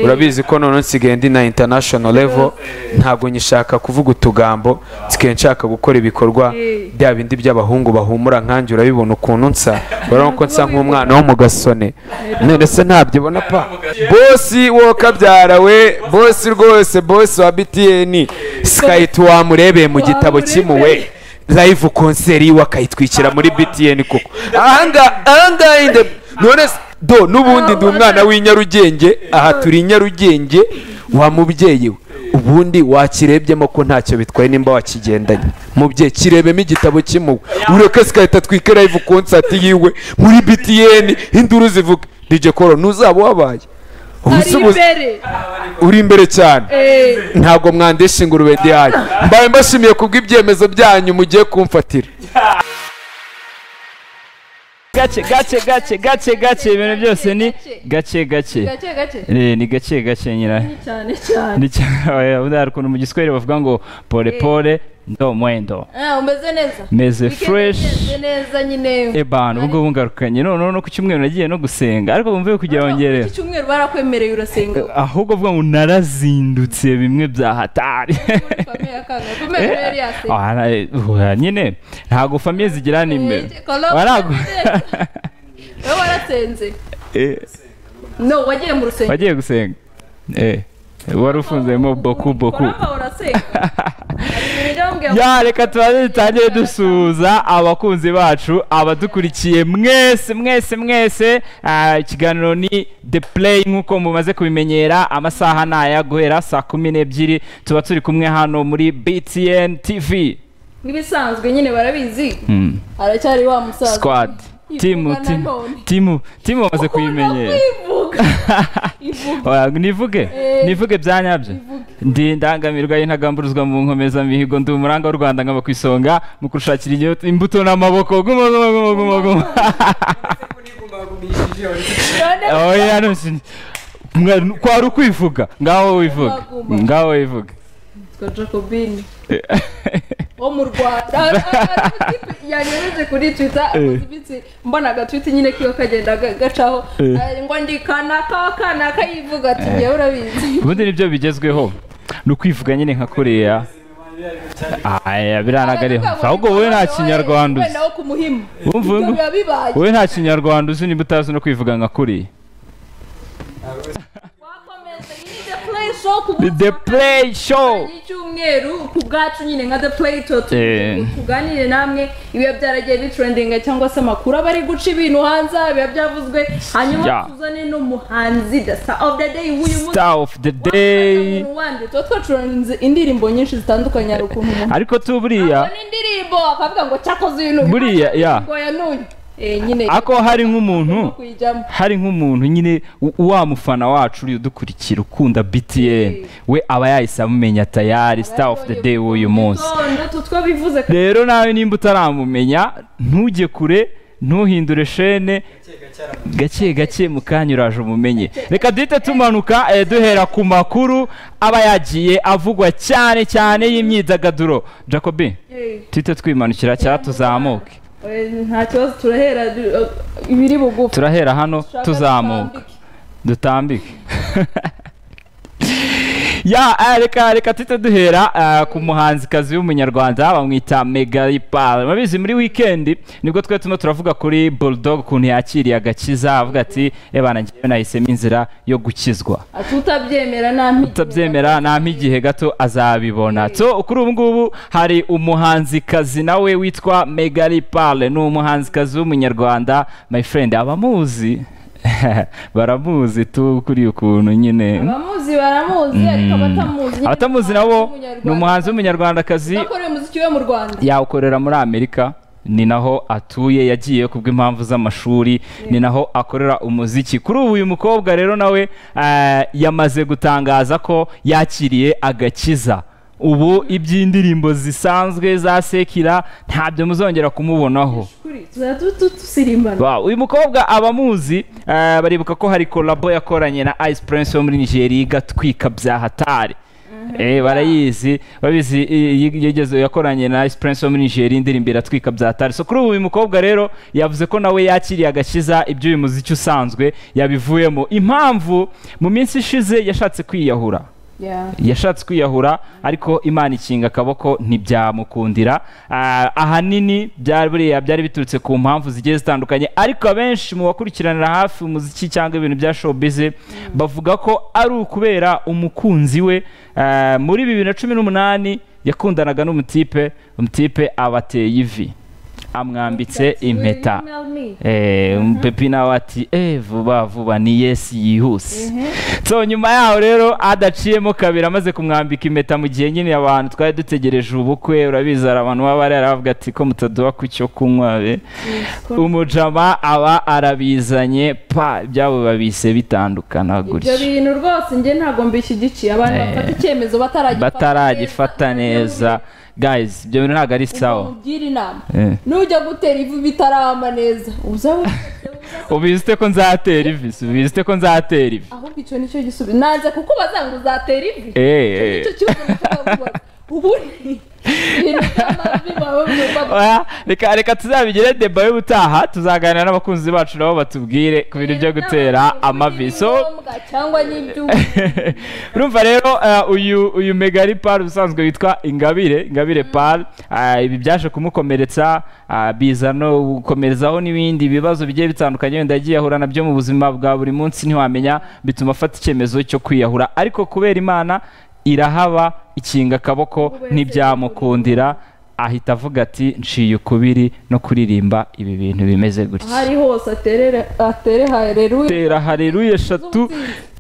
urabizi ko noneho nsigaye ndi na international level ntabwo nyishaka kuvuga utugambo nsigaye nshaka gukora ibikorwa bya bindi by'abahungu bahumura nkanjye urabibona ukuntu nsa urabona ko nsa nk'umwana wo mu gasone none se ntabyibona pa bosi wowe kabyara we bosi rwose bosi wa btn sikayiti wamurebeye mu gitabo kimuwe live konseri wakayitwikira muri btn kuko ahangaha ahangaha inde none se do n'ubundi ndi umwana w'inyarugenge aha turi inyarugenge wa mubyeyi we ubundi wakirebyemo ko ntacyo bitwaye nimba wakigendanye mubyeyi kirebemo igitabo kimuwe ureke sikahita twike live konsati yiwe muri btn induru zivuga dj koro ntuzaba wabaye ubusubuzi uri imbere cyane ntabwo mwandesha ingurube ndihaye mbaye mbashimiye kubw'ibyemezo byanyu mugiye kumfatira gace gace gace gace gace ibintu byose ni gace gace gake gake Eh, ni gace gace nyira cyane cyane ni cyane hari ukuntu mu giswahili bavuga ngo pole pole ndo mwendo Ah, umeze neza Meze Weekend fresh. imeze neza nyine ebana ubwo ngubu ngarukanye noneho no ku cyumweru nagiye no gusenga ariko bumve kugira ngo Urumva ngere iki cyumweru barakwemereye urasenga ahubwo vuga ngo narazindutse bimwe bya hatari Muri famille ya Kango. Kumbe rero yari yasenga. Ah, na- uha, nyine ntabwo famiye zigira nimero Eh, Kolomu- Waragu- wowe warasenze Eh, no wagiye mu rusengero wagiye gusenga Eh, wari ufunzemo boku boku Kolomu urasenga Hari ibintu ujya wambwira ngo- ya reka tubanze dutangire dusuhuza abakunzi bacu abadukurikiye mwese mwese mwese Ah, ikiganiro ni the play nk'uko mumaze kubimenyera amasaha ni aya guhera saa kumi n'ebyiri tuba turi kumwe hano muri btn tv nk'ibisanzwe nyine barabizi aracyari wa musaza squad timu Ivuga na timu none. timu timu bamaze kubimenyera Ivuga. Ivuga. Oya, nivuge Eh, nivuge bya nyabyo ndi indangamirwa y'intagamburuzwa mu nkomeza mihigo ndi umuranga w'u rwanda nkaba ku isonga mu kurushakira inyo- imbuto n'amaboko guma guma guma guma guma None oya no si- mwa- kwari ukwivuga ngaho wivuga Guma, guma. ngaho wivuga witwa jacobine wo mu rwanda yanyobeje kuri twitter amaze iminsi mbona agatwiti nyine kiwe kagenda ga- gacaho eh, ngo ndi kanaka kanaka yivuga ati njyewe urabizi ubundi nibyo bigezweho ni ukwivuga nyine nka koreya aya biranagariho ahubwo wowe nta kinyarwanda uzi wenda wo ku muhima Wumva Ibyo ngo- biba bibaye wowe nta kinyarwanda uzi niba utazi no kwivuga nka koreya Wakomeza, iyi ni The Play Show ku munsi the wa kabiri play show y'icyumweru ku bwacu nyine nka the play to Eh. tuganire namwe ibiba byaragiye bitrendinga cyangwa se amakuru aba ari guca ibintu hanze biba byavuzwe Yeah. hanyuma tuzane n'umuhanzi the star of the day w'uyu munsi star of the day umuntu wandi tuba twacuranze indirimbo nyinshi zitandukanye hari ukuntu umuntu ariko tu buriya abona indirimbo akavuga ngo cyakoze uyu n'uyu Buriya, yeah. ngo ya n'uyu Eh, nyine ako hari nk'umuntu kuyijyamo hari nk'umuntu nyine u- wa mufana wacu uri udukurikira ukunda btn we aba yahise amumenya tayari star of the day w'uyu munsi Gitondo, tu twabivuze rero nawe nimba utaramumenya ntujye kure ntuhindure shene gake gake mu kanya uraje umumenye reka duhite tumanuka eh, duhera ku makuru aba yagiye avugwa cyane cyane y'imyidagaduro jacobi Eh, tuhite twimanukira cyangwa tuzamuke eh, nta kibazo turahera eh, ibiri bugufi turahera hano tuzamuka Turambike. dutambike ya eh, reka reka tujye duhera eh, ku muhanzikazi w'umunyarwanda bamwita megayipari murabizi muri wikendi nibwo twari turimo turavuga kuri bulldog ukuntu yakiriye agakiza avuga ati ebana ngewe nahisemo inzira yo gukizwa Ati utabyemera nta mpigi. utabyemera nampa igihe gato azabibona so kuri ubu ngubu hari umuhanzikazi nawe witwa megari pale ni umuhanzikazi w'umunyarwanda my friend abamuzi baramuzi tu kuri ukuntu nyine abamuzi baramuzi ariko abatamuzi abatamuzi nabo ni umuhanzi w'umunyarwandakazi akora umuziki we mu rwanda yawukorera muri amerika ni naho atuye yagiye kubw'impamvu z'amashuri ni naho akorera umuziki kuri ubu uyu mukobwa rero nawe eh, yamaze gutangaza ko yakiriye agakiza ubu iby'indirimbo zisanzwe za sekira ntabyo muzongera kumubonaho Kuri, tuzajya tu- tu- dusirimbana Wow, uyu mukobwa abamuzi eh, baribuka ko hari kolabo yakoranye na Ice Prince wo muri Nigeria igatwika bya hatari eh barayizi babizi i- i- yigeze yakoranye na Esperance wo muri Nigeria indirimbo iratwika bya tari so kuri ubu uyu mukobwa rero yavuze ko nawe yakiriye agakiza iby'uyu muziki usanzwe yabivuyemo impamvu mu minsi ishize yashatse kwiyahura Yeah. yashatse kwiyahura ariko imana ikinga akaboko ntibyamukundira Ah, ahanini byari buriya byari biturutse ku mpamvu zigiye zitandukanye ariko abenshi mu bakurikiranira hafi umuziki cyangwa ibintu bya showbiz bavuga ko ari ukubera umukunzi we ah, muri bibiri na cumi n'umunani yakundanaga n'umutipe umutipe abateye ivi amwambitse impeta pepi nawe ati eh vuba vuba ni yesi yihuse so nyuma yaho rero adaciyemo kabiri amaze kumwambika impeta mu gihe nyine abantu twari dutegereje ubukwe urabizi hari abantu baba baravuga ati ko mutaduha ku cyo kunywa be umujama aba arabizanye pa ibyabo babise bitandukana ibyo gutyo bintu rwose njye ntabwo mbishyigikiye abantu Eh, bafata icyemezo bataragifata neza guys ibyo bintu ntabwo ari sawa umubwire inama Eh. nujya gutera ivu bitarama neza uzaba ubizi ute ko nzatera ivi si ubizi ute ko nzatera ivi ahubwo icyo nicyo gisubizo nanze kukubaza ngo uzatera ivi Eh, eh. icyo kibazo nacyo ubundi ibintu by'amavi baba bumva Oya, reka reka tuzabigire deba y'ubutaha tuzaganira n'abakunzi bacu nabo batubwire ku bintu byo gutera amavi so Ngombwa cyangwa n'ibyuma urumva rero eh, uyu uyu megari pari ubusanzwe witwa ingabire ingabire pari ibi byaje kumukomeretsa ah, biza no gukomerezaho n'ibindi bibazo bigiye bitandukanye wenda yagiye ahura nabyo mu buzima bwa buri munsi ntiwamenya bituma afata icyemezo cyo kwiyahura ariko kubera imana irahaba ikinga akaboko ntibyamukundira ahita avuga ati nciye ukubiri no kuririmba ibi bintu bimeze aho gutya ari hose aterere atere hareruye tera hareruye eshatu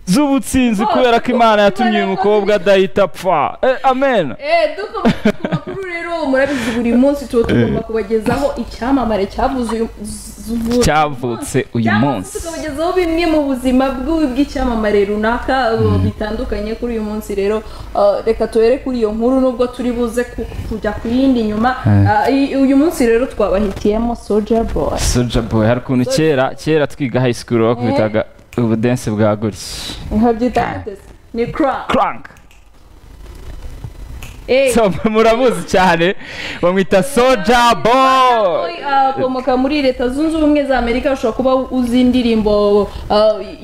z'ubutsinzi kubera ko imana yatumye uyu mukobwa adahita apfa Eh, amen Eh, dukomeje ku makuru rero murabizi buri munsi tuba tugomba kubagezaho icyamamare cyavuze uyu zu- cyavutse uyu cyangwa se munsi tukabagezaho bimwe mu buzima bw'u- bw'icyamamare runaka uh, bitandukanye kuri uyu munsi rero uh, reka tuhere kuri iyo nkuru nubwo turi buze ku- kujya ku yindi nyuma Uh, i- uyu munsi rero twabahitiyemo soja boy soja boy hari ukuntu kera kera twiga high school bakubitaga ubudense bwa gutya nka byita gute se? ni crank crank Eh, So, muramuzi cyane bamwita soja boy akomoka muri leta zunze ubumwe za amerika ushobora kuba uzi indirimbo uh,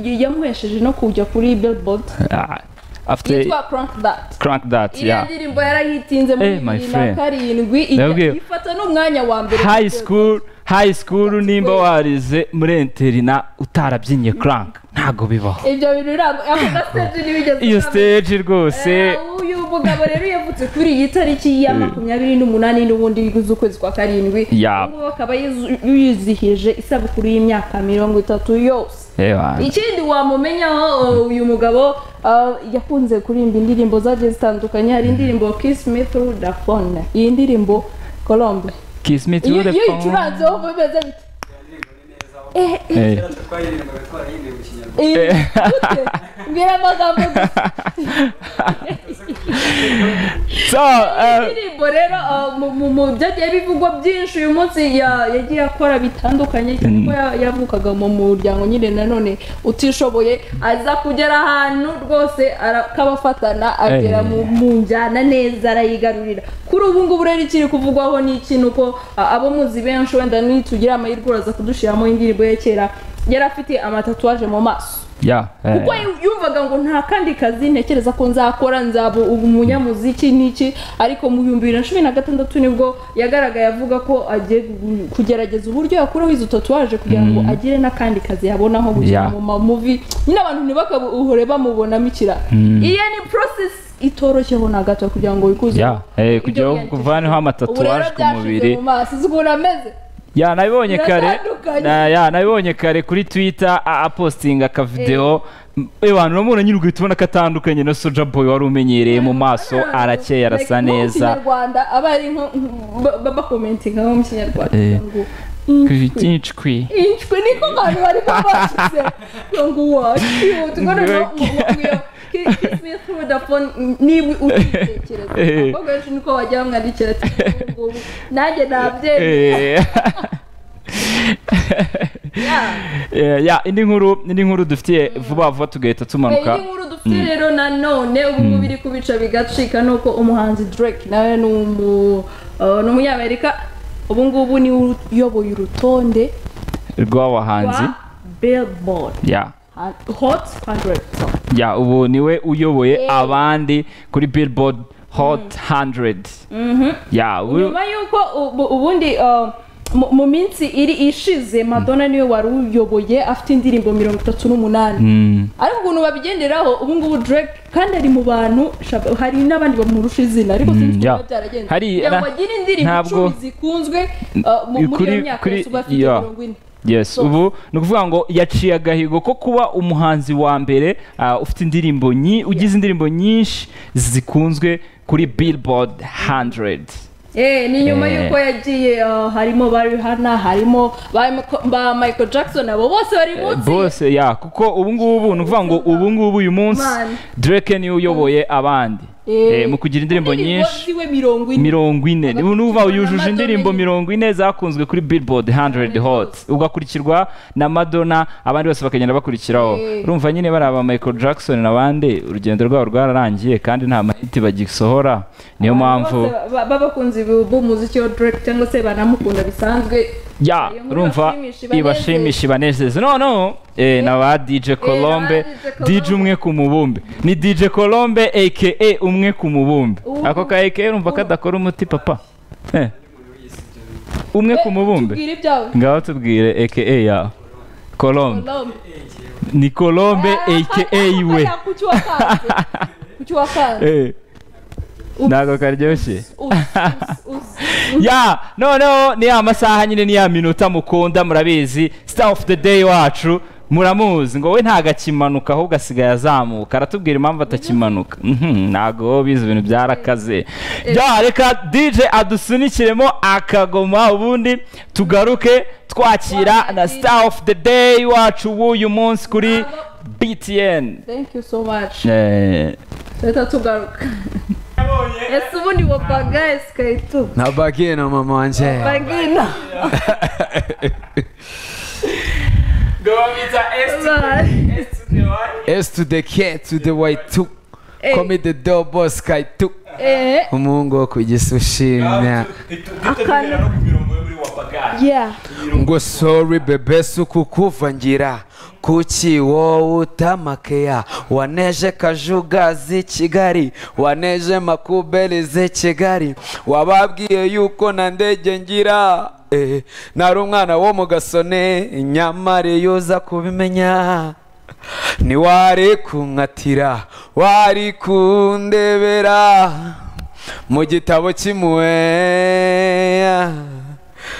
y- yamuhesheje no kujya kuri billboard Ah, afite yitwa crank that crank that iriya yeah ndirimbo yarayitinze muri Eh, my bibiri na friend. karindwi Ndababwiye. ijya- ifata n'umwanya wa mbere high school high school nimba warize muri interina utarabyinnye crank ntago bibaho ibyo bintu ntabwo ako gasiteji ntibigeze iyo kaba. stage rwose Eh, uyu mugabo rero yavutse kuri iyi tariki ya makumyabiri n'umunani n'ubundi z'ukwezi kwa karindwi Ya. ubu ngubu akaba yizu- yizihije isabukuru y'imyaka mirongo itatu yose Eba. ikindi wamumenyaho uh, uyu mugabo uh, yakunze kuririmba indirimbo zagiye zitandukanye hari indirimbo kiss me through the phone iyi ndirimbo colombe Kiss me iyo through the iyo phone. uyicuranzeho uba umeze bite Eh, eh, Eh, eh, gute? mbwira amagambo gusa. So, eh, indirimbo rero uh, mu- mu- mu byagiye bivugwa byinshi uyu munsi ya- yagiye akora bitandukanye cyane ko ya- yavukaga mu muryango nyine nanone utishoboye aza kugera ahantu rwose arakabafatana agera Eh. mu mu njyana neza arayigarurira kuri ubu ngubu rero ikiri kuvugwaho ni iki ni uko uh, abo muzi benshi wenda nitugira amahirwe uraza kudushyiramo indirimbo ye kera yari afite amatatuwaje mu maso yeah, eh, kuko yu- yumvaga ngo nta kandi kazi ntekereza ko nzakora nzaba ubu umunyamuziki n'iki ariko mu bihumbi bibiri na cumi na gatandatu nibwo yagaragaye avuga ko agiye gu- kugerageza uburyo yakuraho izo tatuwaje kugira ngo agire n'akandi kazi yabonaho gukina Yeah. mu mamuvi nyine abantu ntibakabuhore bamubonamo ikira iyo ni process itoroshyeho na gato kugira ngo wikuze Yeah. Eh, kugira ngo Ibyo uvaneho amatatuwaje Ubu rero ku byashize mubiri. mu maso uzi ukuntu ameze yeah, nabibonye kare Biratandukanye. na- yeah, nabibonye kare kuri twitter a- apostinga akavidewo abantu uramubona nyine ugahita ubona ko atandukanye na soja boy wari umenyereye mu maso arakeye arasa Like, nko mu neza kinyarwanda aba ari nko ba- ba- bakomentinga nko mu kinyarwanda Eh. ngo inshwi inshwe niko abantu bari babashyize ngo wacu tugarura kisimetrodafone niba ukitekereza Eh. abakobwa benshi niko wajya bamwandikira ati "Ubu ngubu nanjye nabyemera Eh. Eh, yeah, indi nkuru indi nkuru dufitiye vuba vuba tugahita iyi tumanuka nkuru dufite se rero nanone ubu ngubu biri kubica bigacika ni uko umuhanzi drake nawe ni umu eh, ni umunyamerika ubu ngubu niwe uyoboye urutonde rw'abahanzi rwa billboard ya hot 100 song ya ubu niwe uyoboye abandi kuri billboard hot 100 ya ubu nyuma y'uko ubu- ubundi uh, mu- mu minsi iri ishize madonna niwe wari uyoboye afite indirimbo mirongo itatu n'umunani ariko ukuntu babigenderaho ubu ngubu drake kandi ari mu bantu shab- hari n'abandi bamurusha izina ariko sinzi ukuntu yeah. biba byaragenze Hari- kugira ngo na- agire indirimbo ntabwo- icumi zikunzwe uh, mu- muri iyo Kuri- myaka kuri- yose ubu afite yeah. mirongo ine yes So- ubu ni ukuvuga ngo yaciye agahigo ko kuba umuhanzi wa mbere ah, ufite indirimbo nyi- ugize indirimbo nyinshi zikunzwe kuri billboard 100 Eh, ni nyuma Eh. y'uko yagiye uh, harimo ba Rihanna harimo ba Michael- ba Michael Jackson abo bose bari munsi bose ya kuko ubu ngubu ni ukuvuga ngo ubu ngubu uyu munsi Man. drake niwe uyoboye abandi Eh. Eh, mu kugira indirimbo nyinshi ziwe mirongo ine mirongo ine Abafite nuva ijana na yujuje Madonna indirimbo nyine. mirongo ine zakunzwe kuri billboard 100 hot ugakurikirwa na madonna abandi bose bakagenda bakurikiraho Eh. urumva nyine bari aba michael jackson n'abandi urugendo rwabo rwararangiye kandi nta mahiti bagisohora niyo mpamvu Bose ba- b'abakunzi bu- b'umuziki wa Drake cyangwa se banamukunda bisanzwe ya Iyo nkuru urumva ibashimisha, ibashimisha ibanezeze noneho eh, na ba dj na colombe ba DJ dj umwe ku mubumbe ni dj colombe aka umwe ku mubumbe Ubu- ako ka aka urumva kadakora umuti papa Eh. umwe ku mubumbe tubwire ibyawe ngaho tubwire aka yawe colombe Colombe. ni colombe Ah, aka ah, iwe ah, kuki wakanze kuki wakanze Eh, Ups, ntago karyoshye ups, ups, ups. ya noneho ni ya masaha nyine ni ya minota mukunda murabizi star of the day wacu muramuzi ngo we ntagakimanuka ahubwo asigaye azamuka aratubwira impamvu atakimanuka Mhm, ntago bizi ibintu byarakaze ya reka dj adusunikiremo akagoma ubundi tugaruke twakira na star of the day wacu w'uyu munsi kuri btn thank you so much Eh, tuhita tugaruka ese ubundi wo bagaye sikayito nabagiye na mama wanjye bagina s to the k to the y to komi the do boss sky to eh umuhungu wo ku gisi ushimya akantu yeah ngo sorry bebe suku kuvangira kuki wowe utamakeya waneje kajuga z'i kigali waneje makuberi z'i kigali wababwiye yuko na ndege ngira eh, nari umwana wo mu gasone nyamara iyo uza kubimenya ntiwari kunkatira wari kundebera mu gitabo cy'impuwe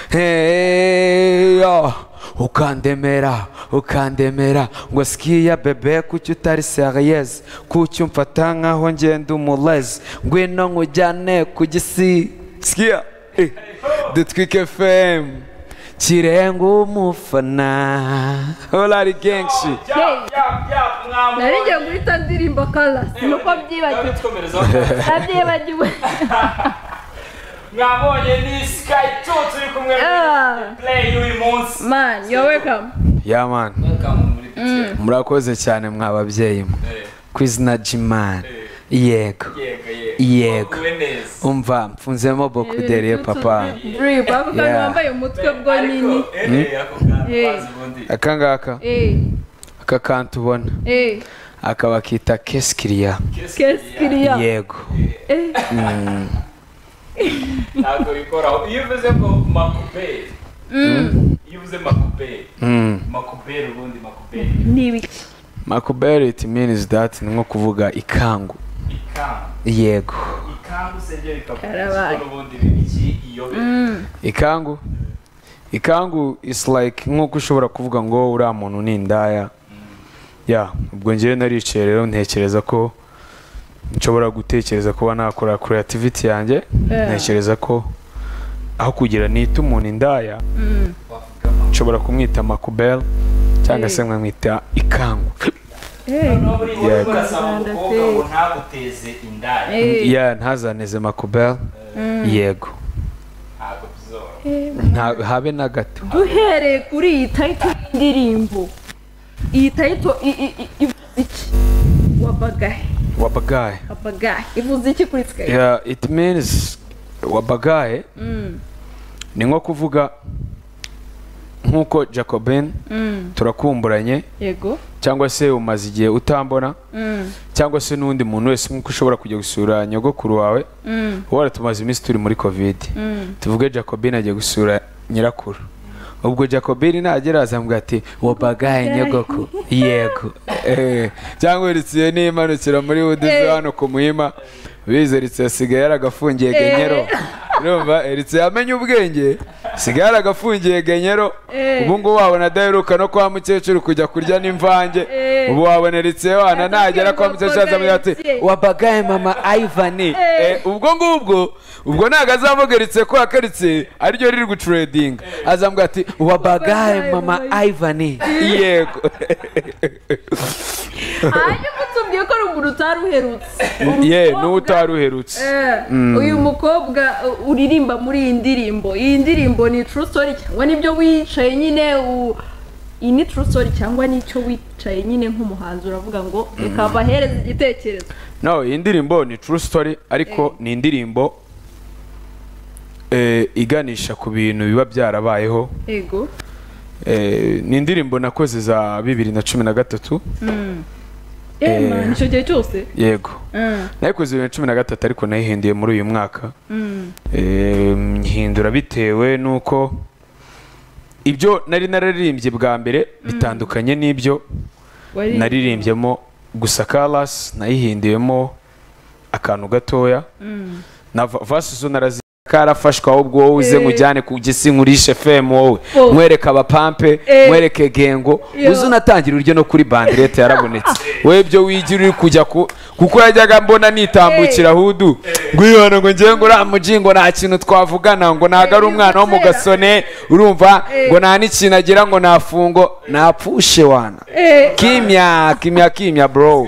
heyo ukandemera ukandemera ngo sikiya bebe kuki utari seriyeze kuki umfata nkaho ngenda umurezi ngwino nkujyane ku gisi sikiya eh, dutwike fm kirenga umufana hola ari kenshi nari ngiye guhita ndirimba kala nuko byibagiwe nabyibagiwe mwabonye ni sky two turi kumwe Ah, play y'uyu munsi man you're welcome yamani murakoze cyane mwa babyeyi mwe ku izina ry'imana yego yego umva mfunzemo bokuderiye papa drip ako kantu Yeah. wambaye umutwe bwo nyine Eh. aka ngaka eh aka kantu ubona eh aka bakita kesikiriya keskiriya yego eh Mm. ntabwo bikoraho iyo uvuze ngo makuberi iyo uvuze makuberi Mm. makuberi ubundi makuberi ni ibiki makuberi it means that ni nko kuvuga ikangu ikangu yego ikangu se byo Karabaye. bikavuga ubundi bibiki iyobera ikangu ikangu is like nk'uko ushobora kuvuga ngo uriya muntu ni indaya ya ubwo ngewe naricaye rero ntekereza ko nshobora gutekereza kuba nakora creativity yanjye Yeah. ntekereza ko aho kugira nita umuntu indaya nshobora kumwita makubel cyangwa se nkamwita ikangu eh noneho buri wese Yego. urasaba umukobwa ngo ntaguteze indaya eh ya ntazaneze makubel yego ntabwo bizoroha Nta- habe na gato duhereye kuri iyi tayito y'indirimbo iyi tayito i- i- i- ivuze iki wabagaye wabagaye wabagaye ivuze iki kuri twe yeah, it means wabagaye ni nko kuvuga nk'uko jacobin Mm, turakumburanye yego cyangwa se umaze igihe utambona Mm, cyangwa se n'undi muntu wese nk'uko ushobora kujya gusura nyogokuru wawe mm, wari tumaze iminsi turi muri kovide mm. tuvuge jacobin agiye gusura nyirakuru ubwo jacobin nagera azambwira ati wabagaye nyogoko yego Eh, cyangwa uritseye n'imanukira muri wudizi Eh. hano ku muhima bize ritse asigaye yaragafungiye Eh. genyero urumva ritse yamenye ubwenge asigaye yaragafungiye genyero Eh. ubu ngubu wabona adaheruka no kwa mukecuru kujya kurya n'imvange Eh. ubu wabona ritse wana nagera kwa mukecuru azamubwira ati Wabagaye. wabagaye mama ayivani Eh. ubwo ngubwo ubwo ntabwo azamugaritse ko yakaritse ariryo riri gucuredinga azambwira ati wabagaye mama ayivani yego hanyuma utubwiye ko ari umuntu utari uherutse ye Umukobwa- n'uwo utari uherutse Eh, uyu mukobwa uh, uririmba muri iyi ndirimbo iyi ndirimbo ni true story cyangwa nibyo wicaye nyine u- iyi ni true story cyangwa nicyo wicaye nyine nk'umuhanzi uravuga ngo reka bahereze igitekerezo no iyi ndirimbo ni true story ariko ni indirimbo eh, iganisha ku bintu biba byarabayeho yego Eh, ni indirimbo nakoze za bibiri na cumi na gatatu Eh, Eh. man, icyo gihe cyose yego Mm, nayikoze bibiri na cumi na gatatu ariko nayihinduye muri uyu mwaka mm, Eh, nyihindura bitewe n'uko ibyo nari nararirimbye bwa mbere bitandukanye n'ibyo wari- naririmbyemo gusa karasi nayihinduyemo akantu gatoya Mm. na va- vasi zo narazi karafashwe ahubwo wowe uze Eh. nkujyane ku gisi nkurishe fm wowe Oh. mwereke abapampe Eh. mwereke gengo Yo. uze unatangira uryo no kuri bandirete yarabonetse wowe ibyo wigira uri kujya ku kuko yajyaga mbona nitambukira hudu ngwihana ngo ngewe ngo uriya muji ngo nta kintu twavugana ngo ntago ari Eh, umwana wo mu bizera. gasone urumva Eh. ngo nta n'ikintu agira ngo nafungo napfushe wana Eh, kimya kimya kimya bro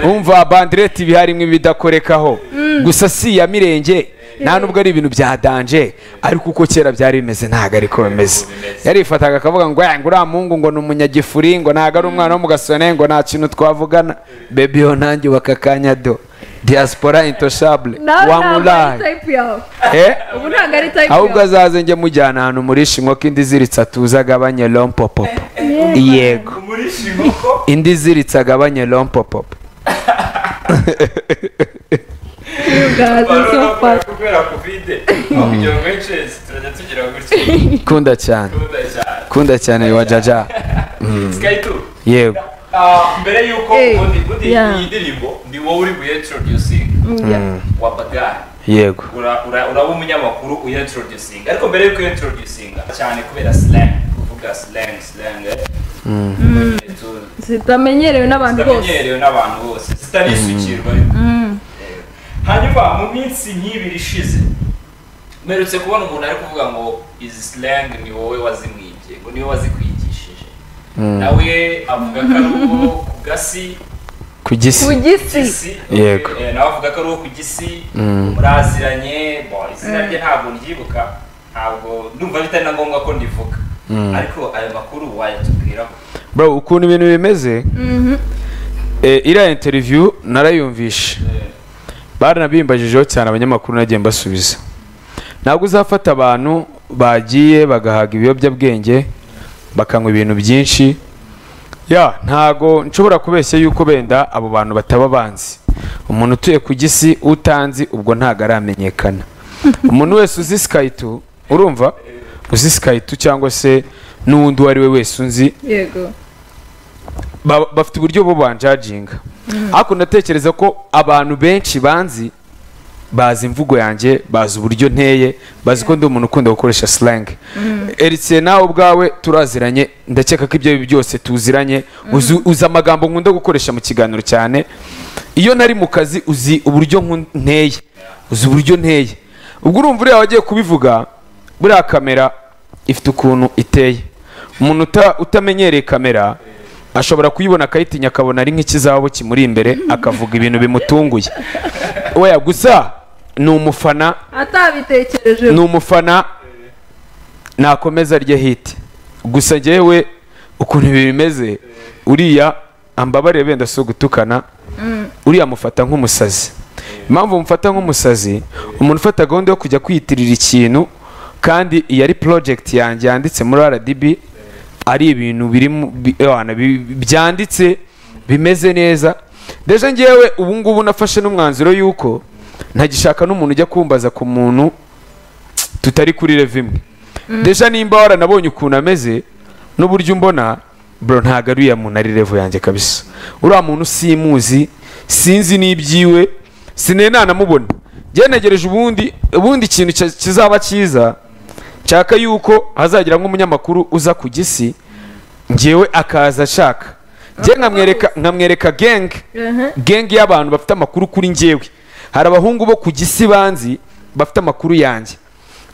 umva bandireti iba harimo ibidakorekaho gusa si iya mirenge nta nubwo ari ibintu bya danje ariko uko kera byari bimeze ntabwo ariko bimeze yarifataga akavuga ngo "Eh, ngo uriya muhungu ngo ni umunyagifuri ngo ntabwo ari umwana wo mu gasone ngo nta kintu twavugana bebi yo nanjye wakakanya do diaspora intoshabule nawe ntabwo ari wamuraye type yawe Eh? ubu ntabwo ari type ahubwo yawe azaze njye mujyana ahantu murisha inkoko indi iziritse atuze agabanye rompopopo yego indi iziritse agabanye rompopopo you guys are so fast kubera kovide kugira ngo benshi turajya tugira gutya kunda cyane gahunda cyane kunda cyane wa jaja sikaitu yego ah, mbere y'uko Eh, ubundi bundi yeah. iyi ndirimbo ni wowe uri buyintroducinga Yeah. wabagaye yego Ura- ura- uraba umunyamakuru uyintroducinga ariko mbere y'uko uyintroducinga cyane kubera slang kuvuga slang slang eh, tu- zitamenyerewe n'abantu bose zitamenyerewe n'abantu bose zitanisukirwa ariko hanyuma mu minsi nk'ibiri ishize mperutse kubona umuntu ari kuvuga ngo izi slang ni wowe wazimwibye ngo ni wowe wazikwigishije nawe avuga ko ari uwo ku gasi ku gisi ugisi gisi Yego. eh, nawe avuga ko ari uwo ku gisi muraziranye bo izina rye ntabwo ndyibuka ntabwo ndumva bitari na ngombwa ko ndivuga ariko ayo makuru wayatubwiraho bro ukuntu ibintu bimeze eh, iriya interview narayumvishe Eh, baranabimbajijeho cyane abanyamakuru nagiye mbasubiza ntabwo uzafata abantu bagiye bagahaga ibiyobyabwenge bakanywa ibintu byinshi ya ntago nshobora kubeshya yuko benda abo bantu bataba banzi umuntu utuye ku gisi utanzi ubwo ntago aramenyekana umuntu wese uzi sikaitu urumva uzi sikaitu cyangwa se n'uwundi uwo ari we wese unzi yego ba- bafite uburyo bwo banjajinga ariko ndatekereza ko abantu benshi banzi bazi imvugo yanjye bazi uburyo nteye bazi ko ndi umuntu ukunda gukoresha slang eritiye nawe ubwawe turaziranye ndakeka ko ibyo byose tuziranye uzi uzi amagambo nkunda gukoresha mu kiganiro cyane iyo nari mu kazi uzi uburyo nku- nteye uzi uburyo nteye ubwo urumva uriya wagiye kubivuga buriya kamera ifite ukuntu iteye umuntu uta- utamenyereye kamera ashobora kuyibona akayitinya akabona ari nk'ikizabo kimuri imbere akavuga ibintu bimutunguye weya gusa ni umufana atabitekereje ni umufana nakomeza arya hiti gusa njyewe ukuntu ibi bimeze uriya ambabarire wenda si ugutukana uriya amufata nk'umusazi impamvu mufata nk'umusazi umuntu ufata gahunda yo kujya kwiyitirira ikintu kandi iyo ari project yanjye yanditse muri rdb ari ibintu biri mu- bi- wana, bi- byanditse bimeze neza ndetse ngewe ubu ngubu nafashe n'umwanzuro y'uko ntagishaka n'umuntu ujya kumbaza ku muntu tutari kuri rev imwe deja nimba waranabonye ukuntu ameze n'uburyo umbona bro ntago ari uriya muntu ari revo yanjye kabisa uriya muntu simuzi sinzi n'ibyiwe sinenanamubona ngenegereje ubundi ubundi ikintu cya- kizaba cyiza nshaka yuko hazagira nk'umunyamakuru uza ku gisi ngewe akaza ashaka nge nkamwereka nkamwereka genge genge y'abantu bafite amakuru kuri ngewe hari abahungu bo ku gisi banzi bafite amakuru yanjye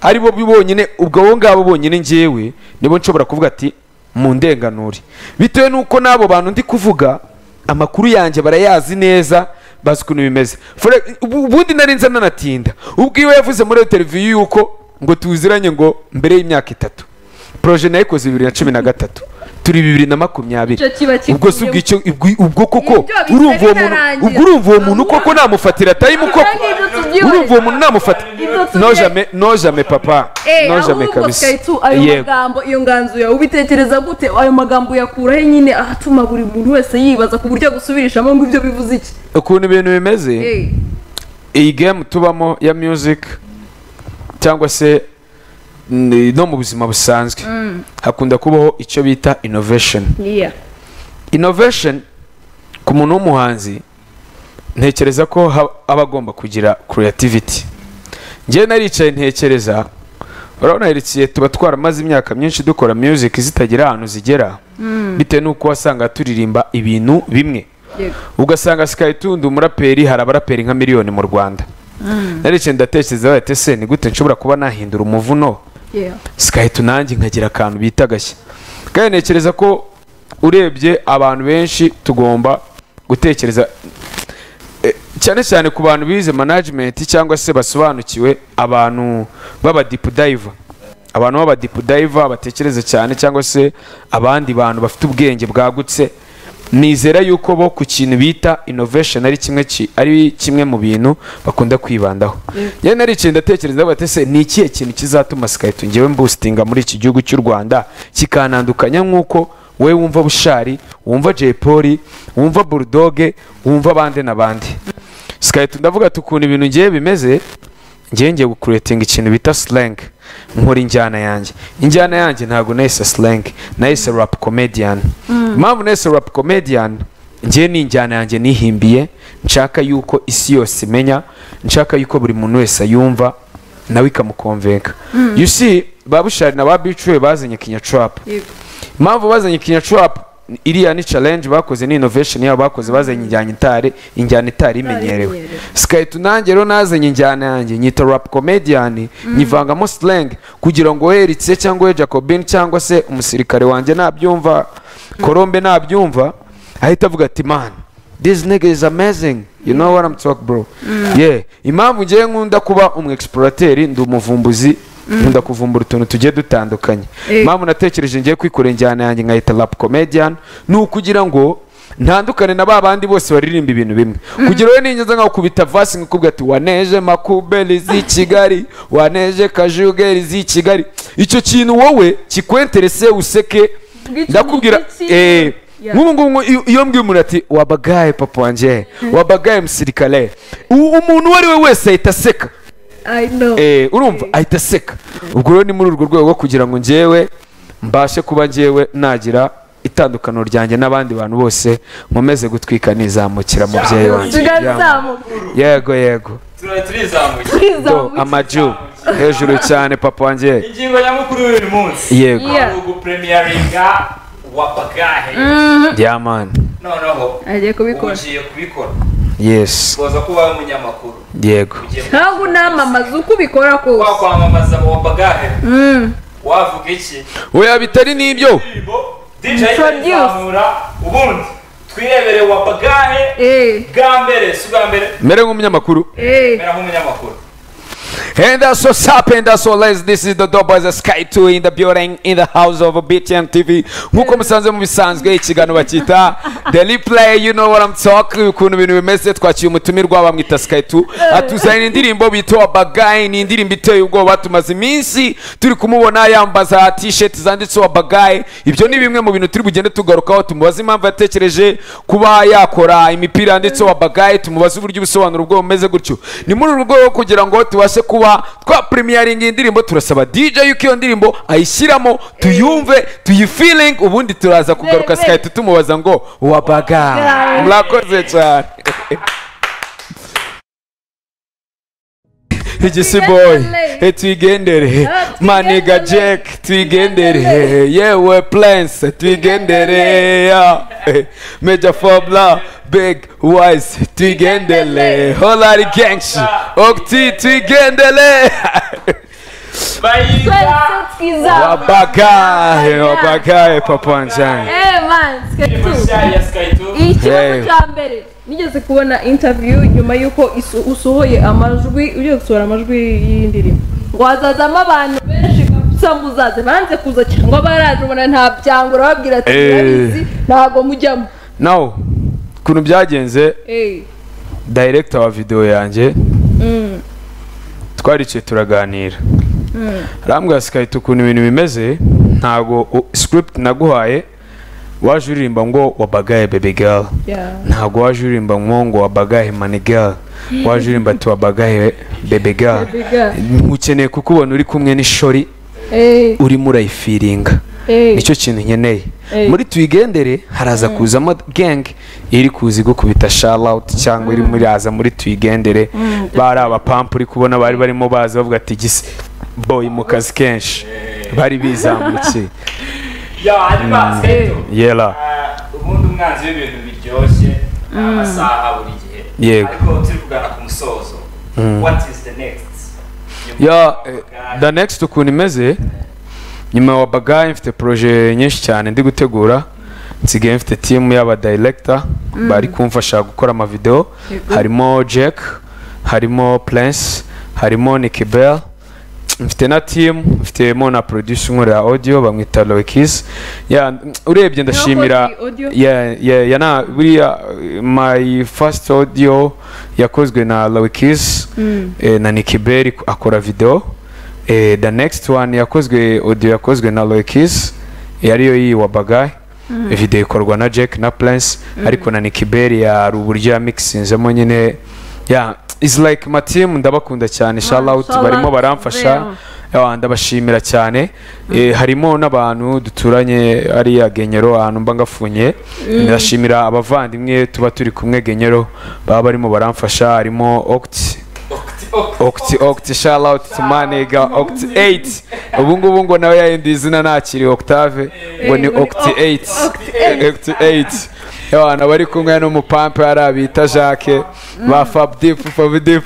ari bo bonyine ubwo abo ngabo bonyine ngewe nibo nshobora kuvuga ati mu ndenganure bitewe n'uko n'abo bantu ndi kuvuga amakuru yanjye barayazi neza bazi ukuntu bimeze Fore- ubu- ubundi nari nza nanatinda ubwo iwe yavuze muri iyo televiziyo yuko ngo tuziranye ngo mbere y'imyaka itatu poroje nayikoze bibiri na cumi na gatatu turi bibiri na makumyabiri Icyo kiba ubwo si ubwo icyo ubwo- ubwo koko Ibyo bisa urumva uwo muntu bitarangira. ubwo urumva uwo muntu koko namufatira time koko Kandi ibyo tubyibonera. urumva uwo muntu namufata Ibyo tubye- nojame nojame papa Eh, nojame ahubwo kabisa Kaitu, ayo yego magambo iyo nganzo yawe ubitekereza gute ayo magambo yakuraho nyine atuma buri muntu wese yibaza ku buryo agusubirishamo ngo ibyo bivuze iki ukuntu ibintu bimeze Eh, iyi game tubamo ya music cyangwa se n- no mu buzima busanzwe hakunda kubaho icyo bita innovation yeah. innovation ku muntu w'umuhanzi ntekereza ko ha- aba agomba kugira creativity ngewe naricaye ntekereza urabona herikiye tuba twaramaze imyaka myinshi dukora music zitagira ahantu zigera bitewe n'uko wasanga turirimba ibintu bimwe Yego. ugasanga sikayitundi umuraperi hari abaraperi nka miliyoni mu rwanda naricaye ndatekereza bati ese ni gute nshobora kuba nahindura umuvuno Yeah. sikahita nanjye nkagira akantu bita agashya kandi ntekereza ko urebye abantu benshi tugomba gutekereza eh, cyane cyane ku bantu bize management cyangwa se basobanukiwe abantu b'abadipudayiva abantu b'abadipudayiva batekereza cyane cyangwa se abandi bantu bafite ubwenge bwagutse nizera yuko bo ku kintu bita innovation ari kimwe ki- ari kimwe mu bintu bakunda kwibandaho yewe naricaye ndatekereza bati se ni ikihe kintu kizatuma sikayito ngewe mbustinga muri iki gihugu cy'u rwanda kikanandukanya nk'uko wowe wumva bushari wumva jay polly wumva burudoge wumva abandi n'abandi sikayito ndavuga ati ukuntu ibintu ngewe bimeze ngewe ngiye gukuretinga ikintu bita slang nkora injyana yanjye injyana yanjye ntabwo nahise slang nahise rap comedian impamvu nahise rap comedian ngewe ni injyana yanjye nihimbiye nshaka yuko isi yose imenya nshaka yuko buri muntu wese ayumva nawe ikamukonvenka you see babushari na ba bicuwe bazanye kinyacurap Yego. impamvu bazanye kinyacurap iriya ni challenge bakoze ni innovation yabo bakoze bazanye injyana itari injyana itari imenyerewe imenyerewe. sikayita nanjye rero nazanye injyana yanjye nyita rap comedian nyivangamo slang kugira ngo we Eritse cyangwa we jacobin cyangwa se umusirikare wanjye nabyumva korombe nabyumva ahita avuga ati man this nigga is amazing you know what I'm talking bro yeah impamvu ngewe nkunda kuba umu explorateri ndi umuvumbuzi nkunda kuvumbura utuntu tugiye dutandukanye Eh. impamvu natekereje ngiye kwikora injyana yanjye nkayita rap comedian ni ukugira ngo ntandukane na ba bandi bose baririmba ibintu bimwe kugira wowe ningenzi nkaho kubita vasi nkakubwira ati waneje makuberi z'i kigali waneje kajugeri z'i kigali icyo kintu wowe kikwenterese useke Bw'iki ndakubwira n'iki? eh, Yeah. nk'ubu ngubu iyo- iyo mbwiye umuntu ati wabagaye papa wanjye wabagaye musirikare u- umuntu uwo ari we wese ahita aseka I know. Eh, urumva ahita aseka ubwo rero ni muri urwo rwego rwo kugira ngo ngewe mbashe kuba ngewe nagira itandukaniro ryanjye n'abandi bantu bose nkomeze gutwika nizamukira mubyeyi wanjye Tugane Yamwe. izamuka. yego yego turari turizamuye Do, amaju hejuru cyane papa wanjye ingingo nyamukuru y'uyu munsi yego Yeah. ni ugupremiyaringa wapagahe yaman noneho agiye ubu kubikora ugiye kubikora yes ukoza kuba umunyamakuru yego ugiye ntabwo unamamaza uko ubikora kose kwa kwamamaza wapagahe wavuga iki oya bitari n'ibyo indirimbo DJ Introduce. izamura ubundi twirebere wapagahe Eh, bwa mbere si ubwa mbere mere nk'umunyamakuru eh, mera nk'umunyamakuru And that's what's happened. That's all, ladies. This is the Doughboys of Sky 2 in the building, in the house of BTN TV. Nk'uko musanze mu bisanzwe ikiganiro bakita The Replay, you know what I'm talking, ukuntu ibintu bimeze. Twakiye umutumirwa bamwita Sky 2, atuzanira indirimbo bita Wabagayi, ni indirimbo iteye ubwoba. Tumaze iminsi turi kumubona yambaza t-shirt zanditse Wabagayi. Ibyo ni bimwe mu bintu turi bugende tugarukaho, tumubaze impamvu yatekereje kuba yakora imipira yanditse Wabagayi, tumubaze uburyo ubusobanuro bwo bumeze gutyo. Ni muri uru rwego kugira ngo tubashe kuba twapurimiyaringa iyi ndirimbo turasaba DJ yuko iyo ndirimbo ayishyiramo tuyumve tuyifiling ubundi turaza kugaruka Eh, eh. sikahita tumubaza ngo wabaga murakoze cyane igisiboyi Tuyigendere. Eh, tuyigendere maniga jack tuyigendere yewe prince tuyigendere ya Eh, major fobla big wise tuyigendere holari gengshi okti tuyigendere bayiga twese twiza wabagaye wabagaye papa njani Eh, man, Sky Indirimbo 2. nshya ya Sky Two. iyi Hey. kibazo cya mbere nigeze kubona interview nyuma y'uko isu- usohoye amajwi ugiye gusohora amajwi y'indirimbo ngo hazazamo abantu benshi kabisa muzaze banze kuza cyangwa baraje ubona nta byango urababwira ati Eh. murabizi ntabwo mujyamo nawe ukuntu byagenze Eh, dayiregita wa videwo yanjye mm, twaricaye turaganira arambwira sikahita ukuntu ibintu bimeze ntabwo u- script naguhaye waje uririmba ngo wabagaye baby girl yeah. ntabwo waje uririmba ngo ngo wabagaye money girl waje uririmba ati wabagaye baby girl Baby girl. nkukeneye kukubona uri kumwe n'ishori Eh, urimo urayifiringa eh, nicyo kintu nkeneye Eh. muri tuyigendere haraza kuzamo gang iri kuzi gukubita shallout cyangwa iri muri aza muri tuyigendere bari abapampu uri kubona bari barimo baza bavuga ati gisi boy mu kazi kenshi bari bizamukiye Ya, hanyuma Sky Two. yera Ah, ubundi umwanzi w'ibintu biryoshye ni amasaha buri gihe Yego. ariko turi kugana ku musozo what is the next ya the next ukuntu imeze nyuma ya wabagaye mfite proje nyinshi cyane ndi gutegura nsigaye mfite team y'aba director bari kumfasha gukora amavideo harimo jack harimo prince harimo nicky bell mfite na team mfitemo na producer unkorera audio bamwita loikis ya urebye ndashimira Nakoze audio? ya ya ya na buriya eh, my first audio yakozwe na loikis eh, na Nicky Berry ko- akora video eh, the next one yakozwe audio yakozwe na Loikis yariyo yiyi wa Bagai video ikorwa na Jack na Prince ariko na Nicky Berry yari uburyo yamikisinzemo nyine yeah it's like my team ndabakunda cyane shout out shout barimo out, baramfasha yeah. Yeah, ndabashimira cyane Eh, harimo n'abantu duturanye ariya genyero ahantu mba ngafunye ndashimira abavandimwe tuba turi kumwe genyero baba barimo baramfasha harimo Octi Octi Octi shout out to my nigga Octi 8 ubu ngubu ngo nawe yahinduye izina ntakiri Octave ngo ni Eh, ngo ni Octi Oct- 8 Octi Octi 8 Abantu bari kumwe n'umupampe hariya bita Jacques ba Fab Deep Fab Deep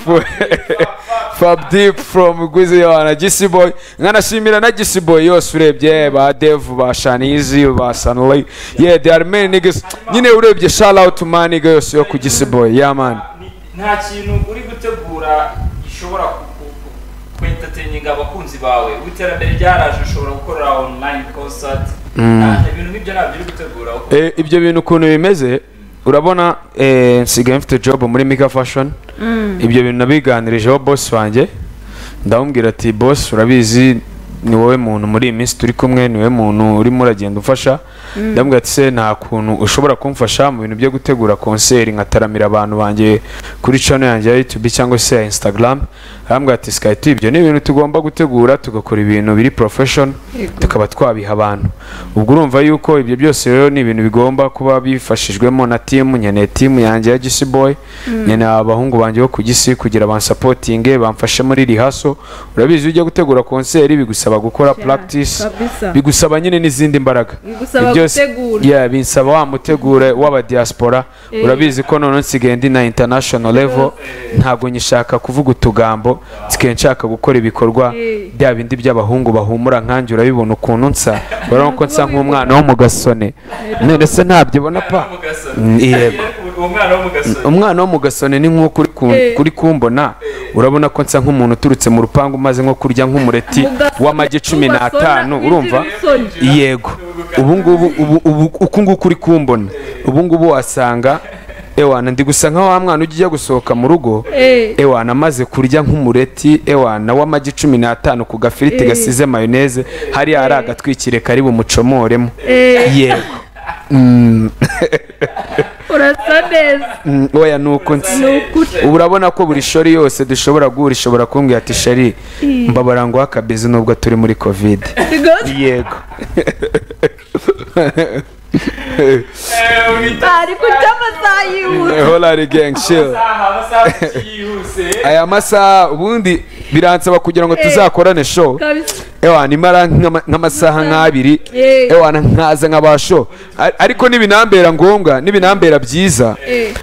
Fab Deep from Gwizi Yohana Gisi Boy nkanashimira na Gisi Boy yose urebye ba Dev ba Shanizi ba Sanley yeah there are many niggas nyine urebye shout out to my nigga yose yo ku Gisi Boy yeah man Ni- nta kintu uri gutegura gishobora ku- ku- ku- ku entertaining abakunzi bawe ubu iterambere ryaraje ushobora gukorera online concert Nta- ibintu nk'ibyo ntabyo uri gutegura uko Eh, ibyo bintu ukuntu bimeze urabona eh, nsigaye mfite job muri mika fashion ibyo bintu nabiganirijeho boss wanjye ndamubwira ati boss urabizi ni wowe muntu muri iyi minsi turi kumwe ni wowe muntu urimo uragenda ufasha ndamubwira ati se nta kuntu ushobora kumfasha mu bintu byo gutegura konseri nkataramira abantu banjye kuri channel yanjye ya youtube cyangwa se ya instagram arambwira ati sky tu ibyo ni ibintu tugomba gutegura tugakora ibintu biri profession tukaba twabiha abantu ubwo urumva yuko ibyo byose rero ni ibintu bigomba kuba bifashijwemo na timu nkeneye timu yanjye ya gisi boy nkeneye abahungu banjye bo ku gisi kugira bansapotinge bamfashe muri rihaso urabizi iyo ujya gutegura konseri bigusaba gukora practice kabisa. bigusaba nyine n'izindi mbaraga Bigusaba Ibyose- gutegura. Yeah, binsaba wa mutegure w'aba diaspora urabizi ko none nsigaye ndi na international level ntabwo nyishaka kuvuga utugambo nsigaye nshaka gukora ibikorwa Eh. bya bindi by'abahungu bahumura nkanjye urabibona ukuntu nsa urabona ko nsa nk'umwana wo mu gasone none se ntabyibona pa Nta n'umugaso. Mm, yego. Ugire ku buryo uwo mwana wo mu gasoro umwana wo mu gasone ni nk'uko uri ku- Eh. kuri kumbona urabona ko nsa nk'umuntu uturutse mu rupangu maze nko kurya nk'umureti Mu gasone, w'amagi cumi mu gasone, n'atanu wigira urumva isoni. yego ubu ngubu ubu- ubu- uku nguku uri kumbona ubu ngubu wasanga ewana ndi gusa nka wa mwana ujya ujya gusohoka mu rugo Eh. ewana amaze kurya nk'umureti ewana w'amagi cumi n'atanu ku gafiriti Eh. gasize mayoneze hariya hari agatwikire kari bumucomoremo Eh. yego Mm, urasa neza mm, oya ni uko nzi ni ukuri ubu urabona ko buri shori yose dushobora guhura ishobora kumbwira ati shari mbabara ngo akabizi nubwo turi muri kovide rwose yego ari guca amasaha yihuta holari gengi shiri amasaha amasaha yihuse aya masaha ubundi biransaba kugira ngo tuzakorane show kabisa ewana imara nk'ama- nk'amasaha nk'abiri Eh. ewana nkaza nkabasho Ar- ariko n'ibinambera ngombwa n'ibinambera byiza Eh,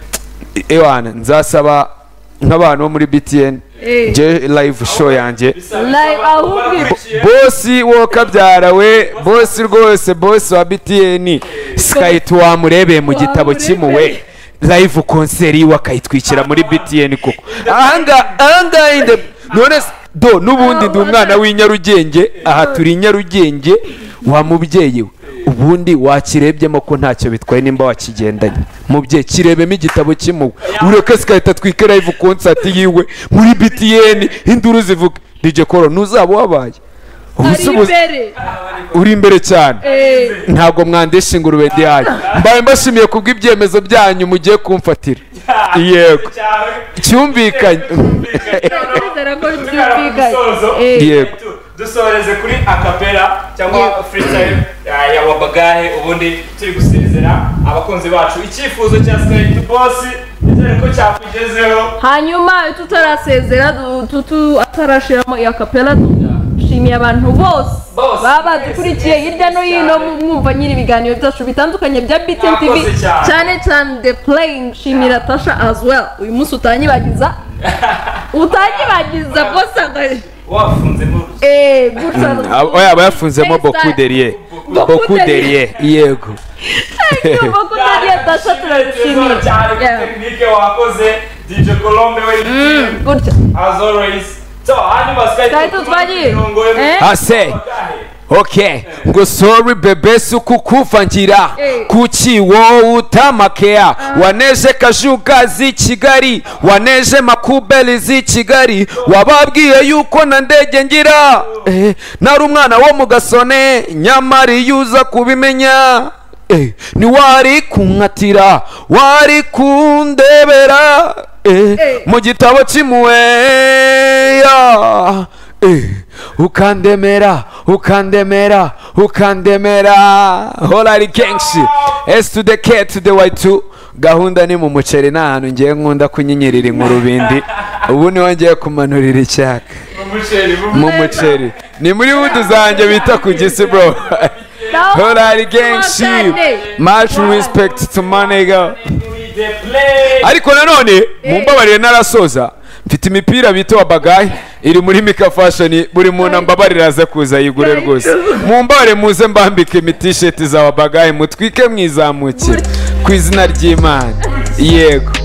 ewana nzasaba nk'abantu bo muri btn eh. je live show yanjye Bisa- Live, bisaba ahubwo kuba wakurikiye. bosi wo kabyara we bosi rwose bosi wa btn sikayiti wamurebeye mu gitabo cy'imuwe live konseri iwe akayitwikira muri btn kuko ahangaha ahangaha inde none se- do n'ubundi ndi umwana w'inyarugenge aha turi inyarugenge wa mubyeyi we ubundi wakirebyemo ko ntacyo bitwaye nimba wakigendanye mubyeyi kirebemo igitabo cy'imuwe ureke sikahita atwike live konsati yiwe muri btn induru zivuga dj koro ntuzaba wabaye ari ubusubuzi imbere uri imbere cyane Eh, ntabwo mwandesha ingurube ndi hayo mbaye mbashimiye kubw'ibyemezo byanyu mugiye kumfatira yego Cyawe. cyumvikanye ndizera ko Tugana ku musozo. byumvikanye Eh, Yego. Du- dusoreze kuri akapera cyangwa freestyle eh, ya wabagahe ubundi turi gusezera abakunzi bacu icyifuzo cya skype boss ndizere ko cyakugezeho hanyuma tutarasezera du- tutu atarashiramo iya kapela dushimiye abantu bose Bose, baba mwese, badukurikiye mwese, hirya no mwese hino cyane. mwumva nyiri ibiganiro byacu bitandukanye bya BTN TV Mwakoze cyane. cyane cyane the plane nshimira tasha as well uyu munsi utanyibagiza utanyibagiza bose aga- wafunze mu eh gutya oya bayafunzemo boku deriye boku deriye yego boku deriye tasha turabishimira Yeah. tekinike wakoze dj colombe we gutya as always so hanyuma Skype skype twagiye. Eh? ase ok ngo sori bebe suku kuvangira Eh. kukiwo utamakea waneje kajuga z'i kigali waneje makubeli z'i kigali wababwiye yuko na ndege ngira Eh, nari umwana wo mu gasone nyamara iyo uza kubimenya Eh, ni wari kunkatira wari kundebera Eh, Eh. mu gitabo cy'imuweya Eh, ukandemera ukandemera ukandemera holari kenshi esi tu de ke tu de wayi tu gahunda ni mu muceri nta hantu ngiye nkunda kunyinyirira inkurubindi ubu niho ngiye kumanurira icyaka umuceri mu muceri ni muri wudu zanjye bita ku gisi bro holari kenshi much respect to manega the play ariko nanone mumbabarire narasoza mfite imipira bita wa bagayi iri muri mika fashoni buri muntu ambabarira aze kuza yigure rwose mumbare muze mbambike imitisheti za wa bagayi mutwike mwizamukire ku izina ry'imana yego